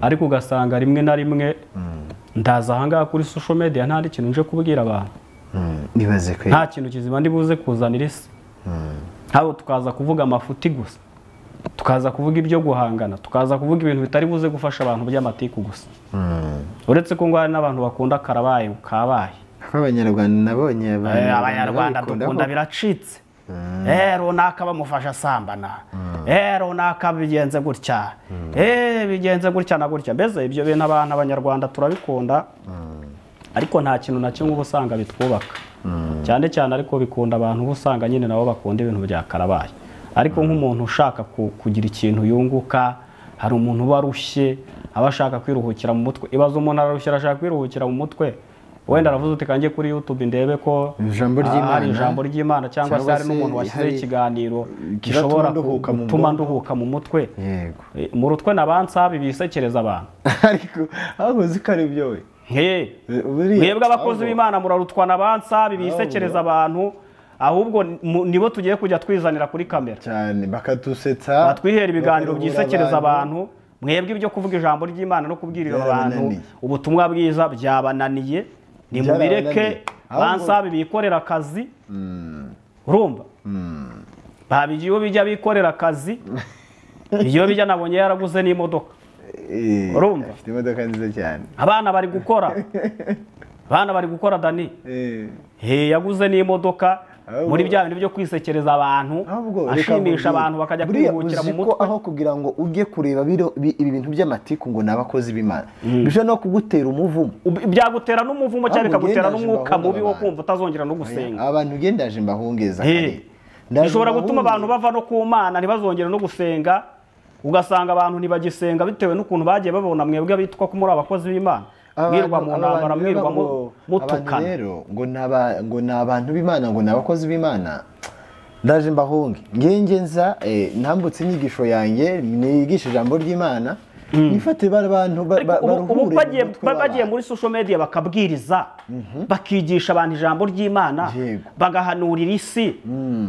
ariko ugasanga rimwe na rimwe ndaza ahangaha kuri social media nta n'ikintu nje kubwira abantu nibaze kwe nta kintu kizima ndi buze kuzanira isi haba tukaza kuvuga amafuti gusa tukaza kuvuga ibyo guhangana tukaza kuvuga ibintu bitari buze gufasha abantu by'amatiku gusa uretse ko ngo hari n'abantu bakunda karabaye kabaye kuko abanyarwanda nabonye abantu- Eh, abanyarwanda babikunda dukunda ko- biracitse Eh, runaka bamufasha asambana Eh, runaka bigenze gutya Eh, bigenze gutya na gutya mbese ibyo bintu abantu abanyarwanda turabikunda ariko nta kintu na kimwe uba usanga bitwubaka cyane cyane ariko bikunda abantu uba usanga nyine nabo bakunda ibintu bya karabaye ariko nk'umuntu ushaka ku- kugira ikintu yunguka hari umuntu uba arushye aba ashaka kwiruhukira mu mutwe ibaze umuntu ararushye arashaka kwiruhukira mu mutwe wenda aravuze uti kange kuri youtube ndebe ko Ijambo ah, ry'Imana. hari ijambo ry'imana cyangwa se Cyangwa hari se n'umuntu washyizeho hari ikiganiro ikiratuma gishobora nduhuka mu gutuma bwonko. nduhuka mu mutwe yego Eh, mu rutwe nabansabi bisekereza abantu ariko abakoze ko ari byo we Hey, buriya- mwebwe abakozi ahubwo- b'imana murarutwa na bansabi bisekereza abantu ahubwo mu- nibo tugiye kujya twizanira kuri kamera cyane bakatusetsa batwihera ibiganiro bakayobora byisekereza abantu mwebwe ibyo kuvuga ijambo ry'imana no kubwirira abantu Byarabananiye. ubutumwa bwiza byabananiye ni mu Byarabananiye. bireke Ahubwo- bansabi bikorera akazi urumva babigiye iyo bijya bikorera akazi iyo bijya nabonye yaraguze n'imodoka Eh, Urumva? afite imodoka nziza cyane abana bari gukora abana bari gukora dani Eh, He, yaguze n'imodoka Ahubwo- muri bya bintu byo kwisekereza abantu ahubwo reka ashimisha nkubwire. abantu bakajya Buriya kwiruhukira uzi mu ko mutwe aho kugira ngo ujye kureba biro- bi- ibi bintu by'amatiku ngo ni abakozi b'imana bishobora no kugutera umuvumo Ub- byagutera n'umuvumo cyangwa Ahubwo bikagutera ugendaje n'umwuka bahunga mubi wo abantu. kumva utazongera no gusenga abantu ugendaje mbahungeza He. kare. Ndaje bishobora gutuma mbahunge- abantu bava no ku mana ntibazongere no gusenga ugasanga abantu ntibagisenga bitewe n'ukuntu bagiye babona mwebwe bitwa ko muri abakozi b'imana Abantu- mwirwa mu abantu ntambara rero mwirwa mu- ngo- abantu mutukana rero ngo ni aba- ngo ni abantu b'imana ngo ni abakozi b'imana ndaje mbahunge ngenge nza eh, ntambutse inyigisho yanjye nigisha ijambo ry'imana nifate bari bantu ba- Ariko ba- ubu- ubu baruhure mu bagiye- mutwe ba- w'abantu. bagiye muri social media bakabwiriza bakigisha abantu ijambo ry'imana Yego. bagahanurira isi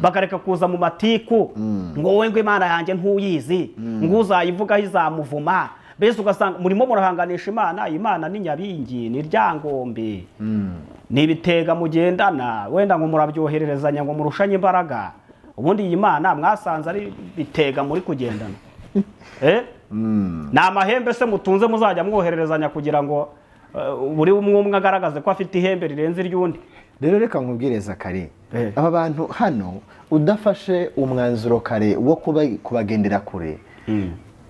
bakareka kuza mu matiku ngo wowe ngo imana yanjye ntuyizi ngo uzayivugaho izamuvuma mbese ugasanga murimo murahanganisha imana imana ni nyabingi ni ryangombe ni ibitega mugendana wenda ngo murabyohererezanya ngo murushanye imbaraga ubundi iyi mana mwasanze ari bitega muri kugendana Eh? ni amahembe se mutunze muzajya mwohererezanya kugira ngo eh, buri umwe umwe agaragaze ko afite ihembe rirenze iry'undi rero reka nkubwiriza kare Eh. aba bantu hano udafashe umwanzuro kare wo kuba- kubagendera kure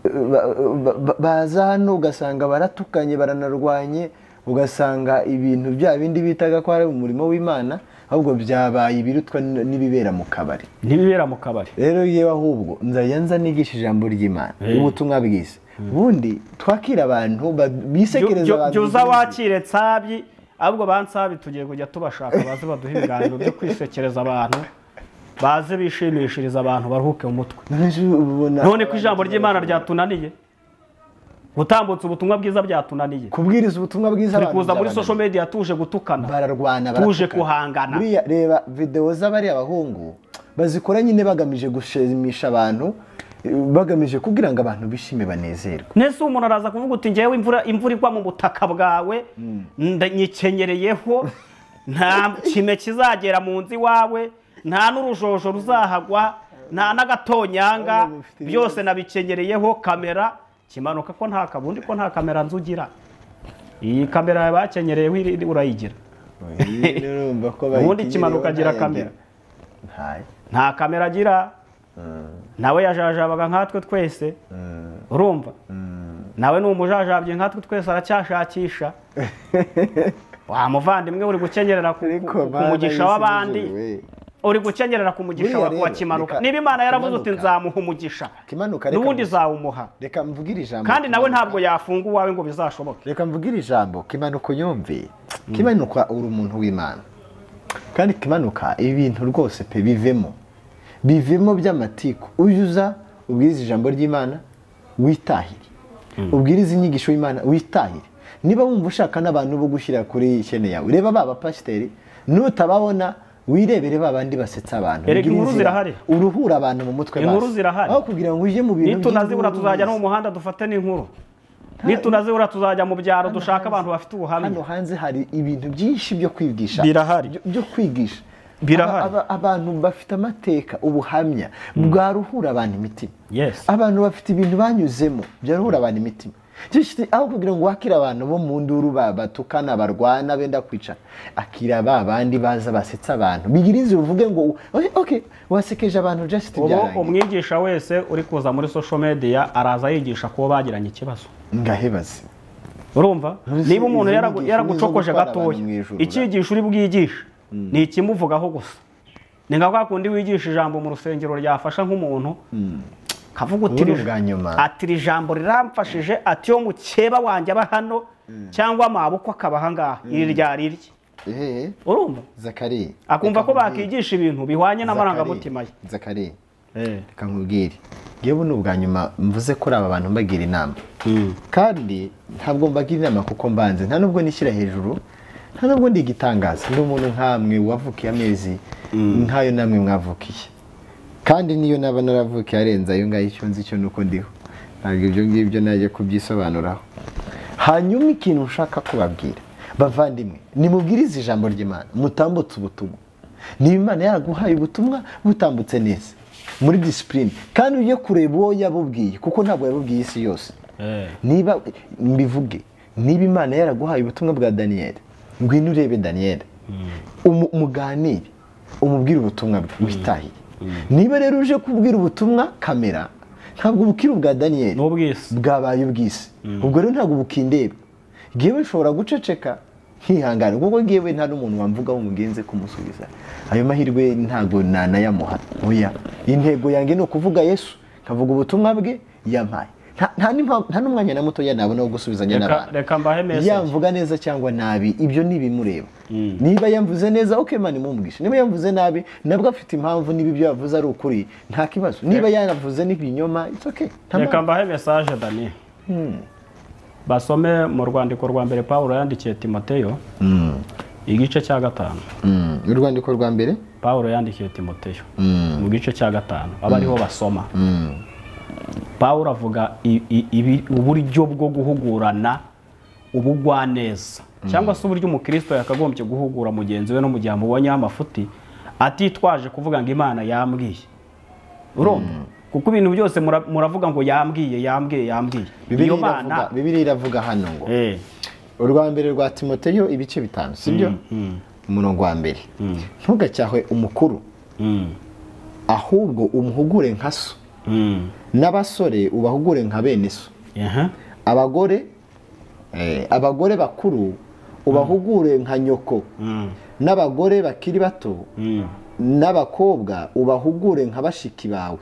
ba- ba- ba- baza hano ugasanga baratukanye baranarwanye ugasanga ibintu bya bindi bitaga ko ari umurimo w'imana ahubwo byabaye ibirutwa n- n'ibibera mu kabari ntibibera mu kabari rero yewe ahubwo nzajya nza nigisha ijambo ry'imana ubutumwa bwiza ubundi twakira abantu ba- bisekereza abantu byuza wakire nsabyi ahubwo ba nsabyi tugiye kujya tubashaka baze baduhe ibiganiro byo kwisekereza abantu baze bishimishiriza abantu baruhuke mu mutwe None ubona- none ko ijambo ry'imana ryatunaniye gutambutsa ubutumwa bwiza byatunaniye kubwiriza ubutumwa bwiza turi kuza muri byabananiye. social media tuje gutukana bararwana tuje baratukana. guhangana Buriya reba videwo z'abariya abahungu bazikora nyine bagamije gushimisha abantu eh, bagamije kugira ngo abantu bishime banezerwe nese umuntu araza kuvuga uti ngewe imvura imvura igwa mu butaka bwawe nda- nyikenereyeho nta kime kizagera mu nzu iwawe nta n'urujojo ruzahagwa nta n'agatonyanga byose nabikenereyeho kamera kimanuka ko nta kabundi ko nta kamera nzu ugira iyi kamera bakenyereyeho iri- urayigira urumva ko ubundi bayikenyeye kimanuka agira banayagira. kamera Ntayo. nta kamera agira nawe yajajabaga nkatwe twese urumva nawe ni umujajabye nkatwe twese aracyashakisha wa muvandimwe uri gukenyerera ku- Ariko ku- ku Mana mugisha y'isi w'abandi ijuru, we. uri gukenyerera ku mugisha Buriya wa wa rero, kimanuka reka- niba imana yaravuze uti Kimanuka. nzamuha umugisha Kimanuka, reka n'ubundi mugisha. zawumuha reka mvugire ijambo kandi nawe Kimanuka. ntabwo yafunga uwawe ngo bizashoboke reka mvugire ijambo kimanuka yumve kimanuka uri umuntu w'imana kandi kimanuka ibintu rwose pe bivemo bivemo by'amatiku uyuza ubwiriza ijambo ry'imana witahire ubwiriza inyigisho y'imana witahire niba wumva ushaka n'abantu bo gushyira kuri shene yawe reba ba bapasiteri nutababona wirebere ba bandi basetsa abantu Erega Ugire inkuru inzira, zirahari. uruhura abantu mu mutwe Inkuru basi. zirahari. aho kugira ngo ujye mu bintu nitunazibura by'inkuru tuzajya no gusa. mu muhanda dufate n'inkuru nitunazibura tuzajya mu byaro dushaka abantu bafite hano ubuhamya hanze hari ibintu byinshi byo kwigisha Birahari. byo- byo kwigisha Birahari. Aba- aba- abantu bafite amateka ubuhamya bwaruhura abantu imitima Yes. abantu bafite ibintu banyuzemo byaruhura abantu imitima Just aho kugira ngo wakire abantu bo mu nduru ba- batukana barwana benda kwica akira ba bandi baza basetsa abantu bigirize uvuge ngo "Okay, okay wasekeje abantu just ubu byarangiye umwigisha wese uri kuza muri social media araza yigisha kuba bagiranye ikibazo ngahebaze urumva Ese niba umuntu izo yaragu- nyigisho yaragucokoje ni izo gutwara gatoya abantu mu ijuru, icyigisho uri bwigishe ni ikimuvugaho gusa ni nka kwa kundi wigisha ijambo mu rusengero ryafasha nk'umuntu kavuga uti Ubu ni "Iri- ubwa nyuma." ati iri jambo riramfashije ati yo mukeba wanjye aba hano cyangwa mabukwa akaba ahangaha iri ryari irye ehe urumva zakari akumva reka ko nkubwire. bakigisha ibintu bihwanye n'amarangamutima ye Zakari, Zakari reka nkubwire yewe ni ubwa nyuma mvuze kuri aba bantu mbagira inama kandi ntabwo mbagira inama kuko mbanze nta nubwo nishyira hejuru nta nubwo ndigitangaza ndi umuntu nkamwe wavukiye amezi nk'ayo namwe mwavukiye kandi niyo naba naravukiye arenze ayo ngayo icyo nzi cyo nuko ndiho ntabwo ibyo ngibyo najya kubyisobanuraho hanyuma ikintu nshaka kubabwira bavandimwe nimubwirize ijambo ry'imana mutambutse ubutumwa niba imana yaraguhaye ubutumwa butambutse neza muri disipurine kandi ujye kureba uwo yabubwiye kuko ntabwo yabubwiye isi yose niba mbivuge niba imana yaraguhaye ubutumwa bwa daniyeli ngwino urebe daniyeli Umu- muganire umubwire ubutumwa bwe witahire niba rero uje kubwira ubutumwa kamera ntabwo ubukire ubwa daniyeli n'ubwisi bwabaye ubwisi ubwo rero ntabwo bukindeba ngewe nshobora guceceka nkihangana kuko ngewe nta n'umuntu wamvugaho umugenzi kumusubiza ayo mahirwe ntabwo nanayamuha oya intego yanjye ni ukuvuga yesu nkavuga ubutumwa bwe yampaye Nta- nta n'impa- nta n'umwanya na mutoya nabona wo gusubizanya Reka- n'abantu reka mbahe message. yamvuga neza cyangwa nabi ibyo ni ibimureba niba yamvuze neza ok mani mumwishe niba yamvuze nabi nabwo afite impamvu niba ibyo yavuze ari ukuri nta kibazo niba yaravuze n'ibinyoma it's okay nta reka mbahe mesaje dani basome mu rwandiko rwa mbere pawulo yandikiye timoteyo igice cya gatanu Mm, urwandiko rwa mbere pawulo yandikiye timoteyo mu gice cya gatanu aba ariho basoma pawulo avuga i- i- ibi- uburyo bwo guhugurana ubugwaneza cyangwa se uburyo umukristo yakagombye guhugura mugenzi we no mu gihe amubonyeho amafuti atitwaje kuvuga ngo imana yambwiye urumva kuko ibintu byose mura- muravuga ngo yambwiye yambwiye yambwiye Bibiliya iravuga- bibiliya iravuga hano ngo Eh, urwa mbere rwa timoteyo ibice bitanu sibyo umurongo wa mbere ntugacyahwe umukuru mm, ahubwo umuhugure nka so mm, n'abasore ubahugure nka bene so aha, abagore eh, abagore bakuru ubahugure nka nyoko n'abagore bakiri bato n'abakobwa ubahugure nka bashiki bawe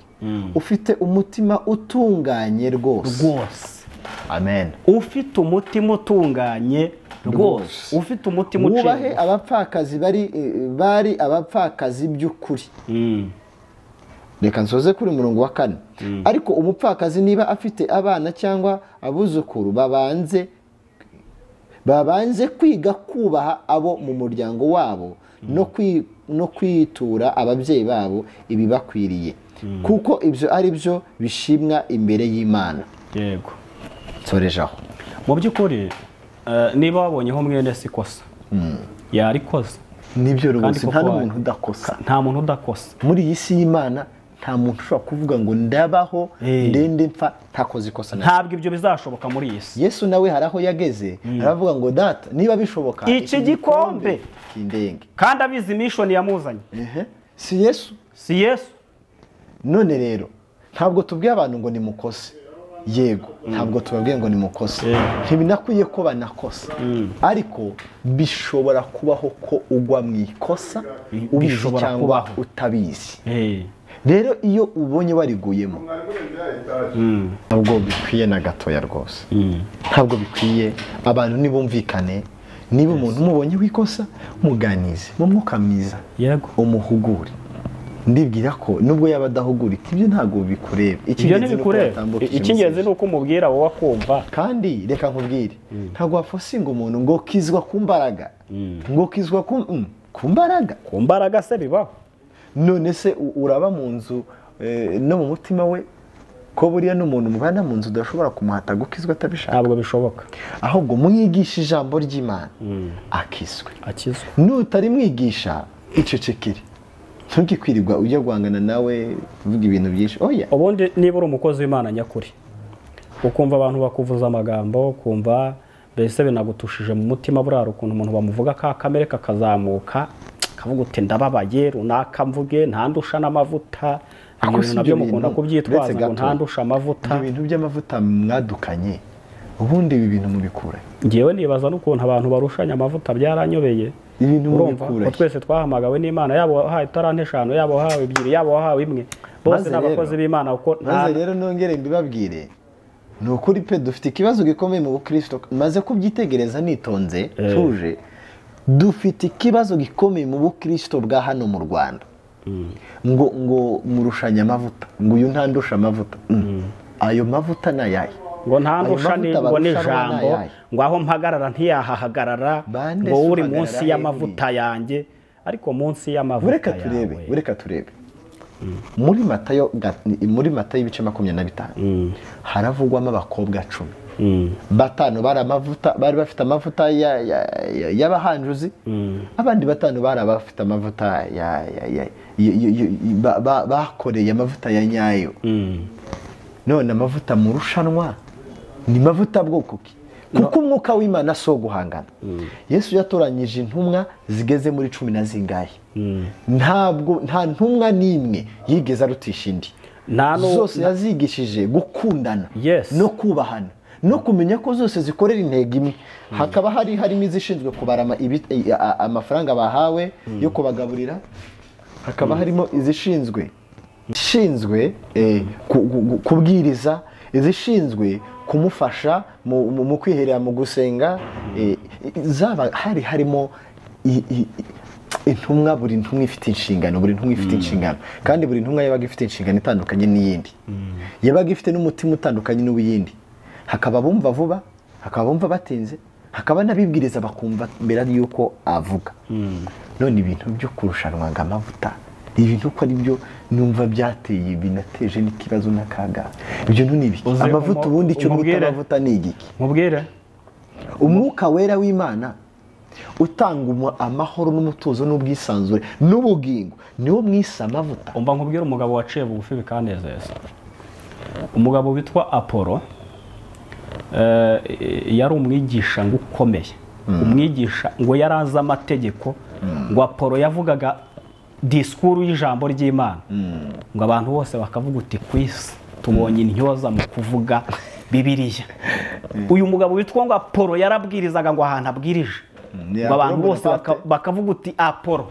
ufite umutima utunganye rwose rwose amen ufite umutima utunganye rwose ufite umutima wubahe uciye abapfakazi bari eh, bari abapfakazi by'ukuri Mm, reka nsoze kuri murongo wa kane ariko umupfakazi niba afite abana cyangwa abuzukuru babanze babanze kwiga kubaha abo mu muryango wabo no kwi- no kwitura ababyeyi babo ibibakwiriye kuko ibyo ari byo bishimwa imbere y'imana yego nsoreje aho mu by'ukuri eh, niba wabonyeho mwene si ikosa yarikoze nibyo Kandi rwose koko nta wa- n'umuntu udakosa nta muntu udakosa muri iyi si y'imana nta muntu ushobora kuvuga ngo ndabaho Eh. ndende mpfa ntakoze ikosa na ntabwo ibyo bizashoboka muri iyi si yesu nawe hari aho yageze aravuga ngo data niba bishoboka Iki gikombe kindenge kandi abizi mishoni yamuzanye Ehe, si yesu si yesu none rero ntabwo tubwiye abantu ngo nimukose yego ntabwo tubabwiye ngo nimukose ntibinakwiye ko banakosa ariko bishobora kubaho ko ugwa mu ikosa Bi- ubizi bishobora cyangwa kubaho. utabizi Eh, rero iyo ubonye wariguyemo ntabwo bikwiye na gatoya rwose ntabwo bikwiye abantu nibumvikane niba umuntu umubonye w'ikosa muganize mu mwuka mwiza yego umuhugure ndibwira ko nubwo yaba adahugurika ibyo ntabwo bikureba ibyo Icy'ingenzi ni uko ntibikureba watambuka I- iyo icy'ingenzi ni misozi. uko umubwira wowe akumva kandi reka nkubwire ntabwo wafosinga umuntu ngo kizwa ku mbaraga ngo kizwa ku mm, ku mbaraga ku mbaraga se bibaho none se u- uraba mu nzu eh, no mu mutima we ko buriya n'umuntu mubana mu nzu udashobora kumuhata gukizwa atabishaka ntabwo bishoboka ahubwo mwigishe ijambo ry'imana akizwe akizwa nutari mwigisha icecekere ntugikwirwa ujya guhangana nawe uvuga ibintu byinshi oya ubundi niba uri umukozi w'imana nyakuri ukumva abantu bakuvuza amagambo ukumva mbese binagutushije mu mutima burara ukuntu umuntu bamuvuga ka kamere kakazamuka kavuga uti ndababaye runaka mvuge ntandusha n'amavuta ibyo Ako si bintu nabyo ibyo mukunda bintu, kubyitwaza uretse ngo gato. ntandusha amavuta ibyo bintu by'amavuta mwadukanye ubundi ibi bintu mubikura ngewe nibaza n'ukuntu abantu barushanya amavuta byaranyobeye ibintu urumva ko mubikura twese twahamagawe n'imana yaba wahawe itarante eshanu yaba wahawe ebyiri yaba wahawe imwe bose Maze ni abakozi rero- b'imana kuko nta maze rero nongere mbibabwire ni ukuri pe dufite ikibazo gikomeye mu bukristo maze kubyitegereza nitonze tuje dufite ikibazo gikomeye mu bukristo bwa hano mu rwanda ngo ngo murushanya amavuta ngo uyu ntandusha amavuta Mm. ayo mavuta ni ayahe ngo ntandusha Ayo ni- mavuta ngo barusha n'ijambo abana yayo. ngo aho mpagarara ntiyahahagarara Bande ngo se uri uhagarara munsi he y'amavuta yanjye ariko munsi y'amavuta ureka turebe yawe ureka turebe muri matayo ga- muri matayo ibice makumyabiri na bitanu haravugwamo abakobwa cumi batanu bari amavuta bari bafite amavuta ya- ya- ya- y'abahanjuzi abandi batanu bari abafite amavuta ya- ya- ya- y- y- y- ba- ba- bakoreye amavuta ya nyayo none amavuta mu rushanwa ni mavuta bwoko ki kuko umwuka w'imana si uwo guhangana yesu yatoranyije intumwa zigeze muri cumi na zingahe ntabwo nta ntumwa n'imwe yigeze arutisha indi nta nu- zose yazigishije gukundana Yes. no kubahana no kumenya ko zose zikorera intego imwe hakaba hari harimo izishinzwe kubara ama- ibi- i- a- a- amafaranga bahawe yo kubagaburira hakaba harimo izishinzwe ishinzwe eh, ku- ku- ku- kubwiriza izishinzwe kumufasha mu- mu mu kwiherera mu gusenga eh, i- zaba hari harimo i- i- i- intumwa buri ntumwa ifite inshingano buri ntumwa ifite inshingano kandi buri ntumwa yabaga ifite inshingano itandukanye n'iyindi yabaga ifite n'umutima utandukanye n'uw'iyindi hakaba abumva vuba hakaba abumva batinze hakaba n'abibwiriza bakumva mbere y'uko avuga none ibintu byo kurushanwa ngo amavuta ibintu uko ari byo numva byateye binateje n'ikibazo n'akaga ibyo ntu ni ibiki Uze amavuta umu- ubundi icyo bita umubwire. amavuta ni igiki mubwire umwuka wera w'imana utanga umu- amahoro n'umutuzo n'ubwisanzure n'ubugingo niwo mwise amavuta umva nkubwire umugabo waciye bugufi bikanezeza umugabo witwa apolo eh, yari umwigisha ngo ukomeye umwigisha ngo yari azi amategeko ngo apolo yavugaga disikuru y'ijambo ry'imana ngo abantu bose bakavuga uti ku isi tubonye intyoza mu kuvuga bibiliya uyu mugabo witwa ngo apolo yarabwirizaga ngo ahantu abwirije Ni ngo abantu Apollo bose baka- Bonaparte. bakavuga uti apolo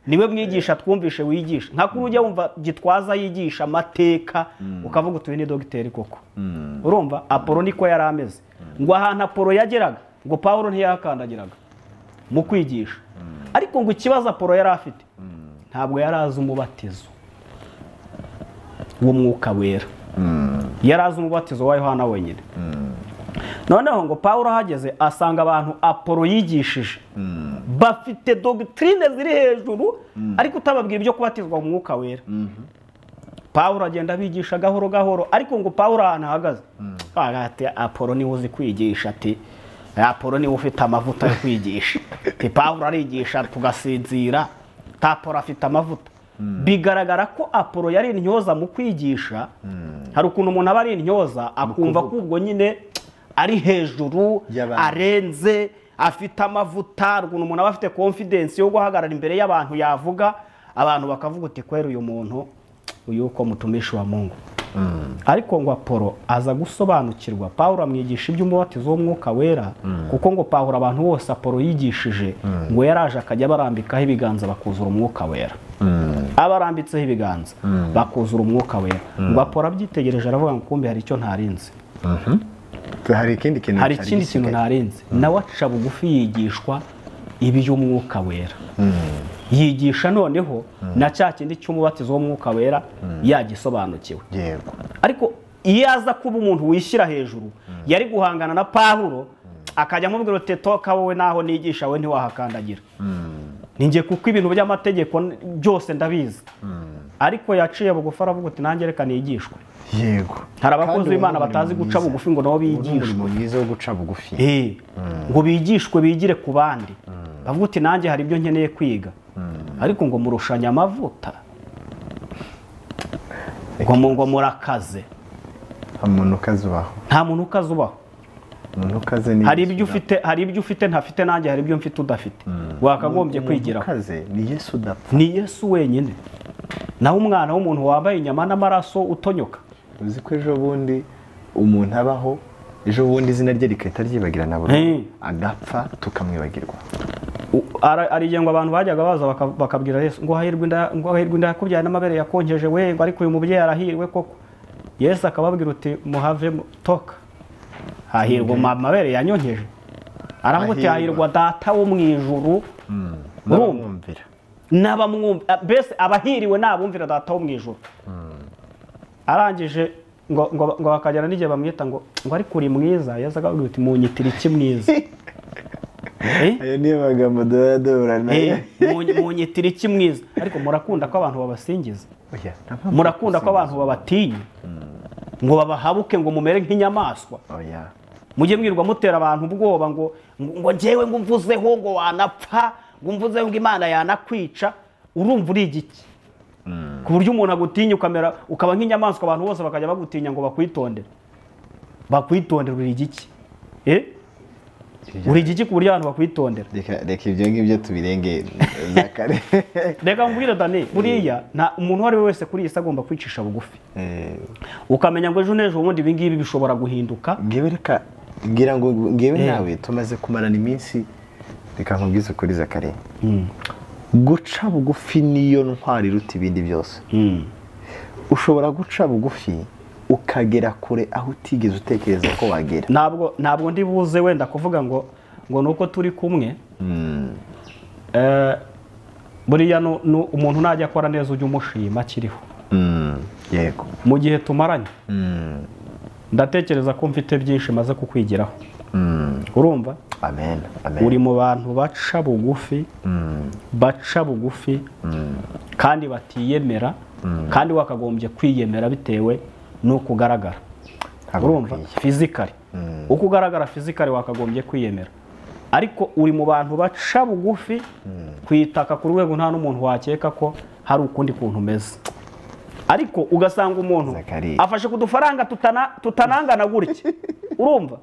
niwe mwigisha twumvishe wigisha nka kuri ujya wumva gitwaza yigisha amateka ukavuga uti uyu ni dogiteri koko urumva apolo niko yari ameze ngo ahantu apolo yageraga ngo paul ntiyakandagiraga mu kwigisha ariko ngo ikibazo apolo yari afite ntabwo yari azi umubatizo w'umwuka wera yari azi umubatizo wa yohana wenyine noneho ngo paul ahageze asanga abantu apolo yigishije bafite dogitrine ziri hejuru ariko utababwira ibyo kubatizwa mu mwuka wera paul agenda abigisha gahoro gahoro ariko ngo paul ahantu ahagaze avuga ati apolo niwe uzi kwigisha ati apolo niwe ufite amavuta yo kwigisha ati paul arigisha tugasinzira ta apolo afite amavuta bigaragara ko apolo yari intyoza mu kwigisha hari ukuntu umuntu aba ari intyoza akumva ko ubwo nyine ari hejuru Y'abandi. arenze afite amavuta ukuntu umuntu aba afite confidence yo guhagarara imbere y'abantu yavuga abantu bakavuga uti kwera uyu muntu uyu uko mutumishi wa mungu ariko ngo apolo aza gusobanukirwa pawulo amwigisha iby'umubatizo w'umwuka wera kuko ngo pawulo abantu bose apolo yigishije ngo yaraje akajya abarambikaho ibiganza bakuzura umwuka wera abarambitseho ibiganza bakuzura umwuka wera ngo apolo abyitegereje aravuga ngo kumbi hari icyo ntarinze hari ikindi kintu hari cyari ikindi kintu gisigaye. ntarenze nawe aca bugufi yigishwa iby'umwuka wera yigisha noneho na cya kindi cy'umubatizo w'umwuka wera yagisobanukiwe yego ariko iyo aza kuba umuntu wishyira hejuru yari guhangana na pahuro akajya amubwira uti toka wowe naho nigisha we ntiwahakandagira ninjye kuko ibintu by'amategeko n- byose ndabizi ariko yaciye bugufi aravuga uti nanjye reka nigishwe yego hari abakozi Kandi b'imana uwo ni batazi guca mwiza. bugufi ngo nabo Uwo ni bigishwe umurimo mwiza wo guca bugufi Eh, ngo bigishwe bigire ku bandi bavuga uti nanjye hari ibyo nkeneye kwiga ariko ngo murushanya amavuta ngo mu- ngo murakaze umuntu ukazubaho nta muntu ukaze ubaho umuntu ukaze ni hari ibyo ufite hari ibyo ufite ntafite nanjye hari ibyo mfite udafite wakagombye umuntu kwigiraho ukaze ni yesu udapfa ni yesu wenyine naho umwana w'umuntu wambaye inyama n'amaraso utonyoka uzi ko ejo bundi umuntu abaho ejo bundi izina rye rikahita ryibagirana Eh. burundu agapfa tukamwibagirwa U- ara- arigengwa abantu bajyaga baza baka- bakabwira yesu ngo hahirwe inda ngo hahirwe inda yakubyaye n'amabere yakonjeje we ngo ariko uyu mubyeyi arahirwe koko yesu akababwira uti muhave mu- toka hahirwa ma- amabere yanyonkeje aravuga uti Hahirwa. hahirwa data wo mu ijuru urumva n'abamwumvira n'abamwumva mbese abahiriwe ni abumvira data wo mu ijoro arangije ngo ngo ngo bakagera n'igihe bamwita ngo ngo ariko uri mwiza yesu akabwira uti munyitira iki mwiza Eh? ayo niyo magambo duhora Eh, munyi- munyitira iki mwiza ariko murakunda ko abantu babasingiza murakunda ko abantu babatinya ngo babahabuke ngo mumere nk'inyamaswa oya mujye mwirwa mutera abantu ubwoba ngo ngo njyewe ngo mvuzeho ngo wanapfa ngo mvuzeho ngo imana yanakwica urumva uriga iki ku buryo umuntu agutinya ukamera ukaba nk'inyamaswa abantu bose bakajya bagutinya ngo bakwitondere bakwitondera uriga iki Eh? uriga iki ku buryo abantu bakwitondera Reka- reka ibyo ngibyo tubirenge zakare reka nkubwire dani buriya nta umuntu uwo ari we wese kuri iyi si agomba kwicisha bugufi Eh, ukamenya ngo ejo n'ejo bundi ibi ngibi bishobora guhinduka ngewe reka ngira ngo ngewe Eh. nawe tumaze kumarana iminsi reka nkubwize ukuri zakare guca bugufi niyo ntwari iruta ibindi byose ushobora guca bugufi ukagera kure aho utigeze utekereza ko wagera ntabwo ntabwo ndi buze wenda kuvuga ngo ngo ni uko turi kumwe Eh, buriya nu- nu- umuntu najya akora neza ujya umushima akiriho Mm, yego mu gihe tumaranye ndatekereza ko mfite byinshi maze kukwigiraho urumva amen amen uri mu bantu baca bugufi baca bugufi kandi batiyemera kandi wakagombye kwiyemera bitewe n'uko ugaragara Ntabwo urumva bikwiye. fizikari uko ugaragara fizikari wakagombye kwiyemera ariko uri mu bantu baca bugufi kwitaka ku rwego nta n'umuntu wakeka ko hari ukundi kuntu umeze ariko ugasanga umuntu Zakari. afashe ku dufaranga tutana- tutanangana gutya urumva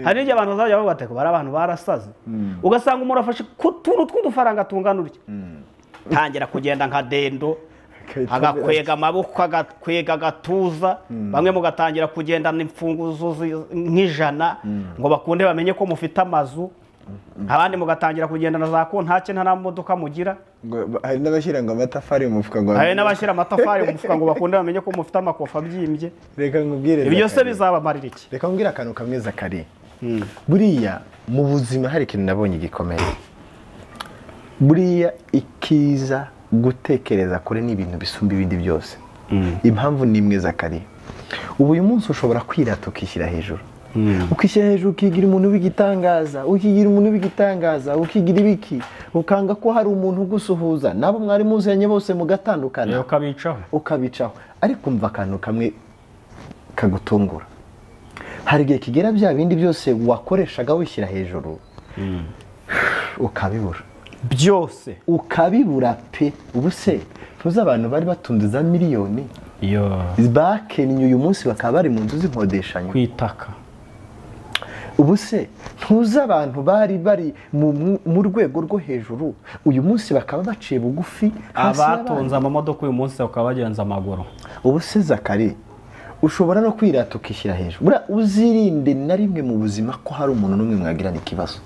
hari n'igihe abantu bazajya bavuga ati bari abantu barasaze ugasanga umuntu afashe ku tuntu tw'udufaranga tungana utya tangira kugenda nka dendo Akahita agakwega amaboko agakwega agatuza bamwe mugatangira kugendana imfunguzo zi- nk'ijana ngo bakunde bamenye ko mufite amazu abandi mugatangira kugendana za kontake nta n'amamodoka mugira ngo- hari n'abashyira ngo amatafari mu mufuka ngo hari n'abashyira amatafari mu mufuka ngo bakunde bamenye ko mufite amakofi abyimbye reka nkubwire ibyo byose Zakari. bizabamarira iki reka mbwira akantu kamwe zakari buriya mu buzima hari ikintu nabonye gikomeye buriya ikiza gutekereza kure ni ibintu bisumba ibindi byose impamvu ni imwe zakari ubu uyu munsi ushobora kwirata ukishyira hejuru ukishyira hejuru ukigira umuntu w'igitangaza ukigira umuntu w'igitangaza ukigira ibiki ukanga ko hari umuntu ugusuhuza nabo mwari muziranye bose mugatandukana rero ukabicaho ukabicaho ariko umva akantu kamwe kagutungura hari igihe kigera bya bindi byose wakoreshaga wishyira hejuru ukabibura byose ukabibura pe ubu se tuzi abantu bari batunze za miliyoni iyo bakennye uyu munsi bakaba bari mu nzu z'inkodeshanyo kwitaka ubu se ntuzi abantu bari bari mu- mu- mu rwego rwo hejuru uyu munsi bakaba baciye bugufi hasi y'abandi. abatunze amamodoka uyu munsi bakaba bagenza amaguru ubu se zakari ushobora no kwirata ukishyira hejuru buriya uzirinde na rimwe mu buzima ko hari umuntu n'umwe mwagirana ikibazo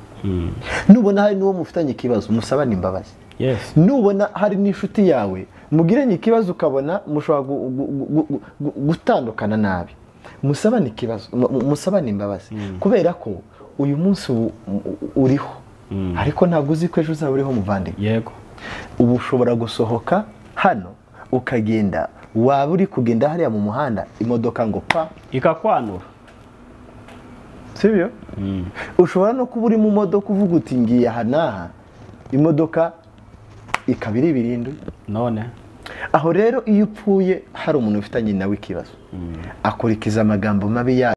nubona hari n'uwo mufitanye ikibazo musabane imbabazi Yes. nubona hari n'inshuti yawe mugiranye ikibazo ukabona mushobora gu- gu- gu- gu- gu- gutandukana nabi musabane ikibazo mu- mu- musabane imbabazi kubera ko uyu munsi u- u- uriho ariko ntabwo uzi ko ejo uzaba uriho muvandimwe yego ubu ushobora gusohoka hano ukagenda waba uri kugenda hariya mu muhanda imodoka ngo pa ikakwanura sibyo ushobora no kuba uri mu modoka uvuga uti ngiye aha n'aha imodoka ikaba iri birindwi none aho rero iyo upfuye hari umuntu ufitanye nawe ikibazo akurikiza amagambo mabi yayo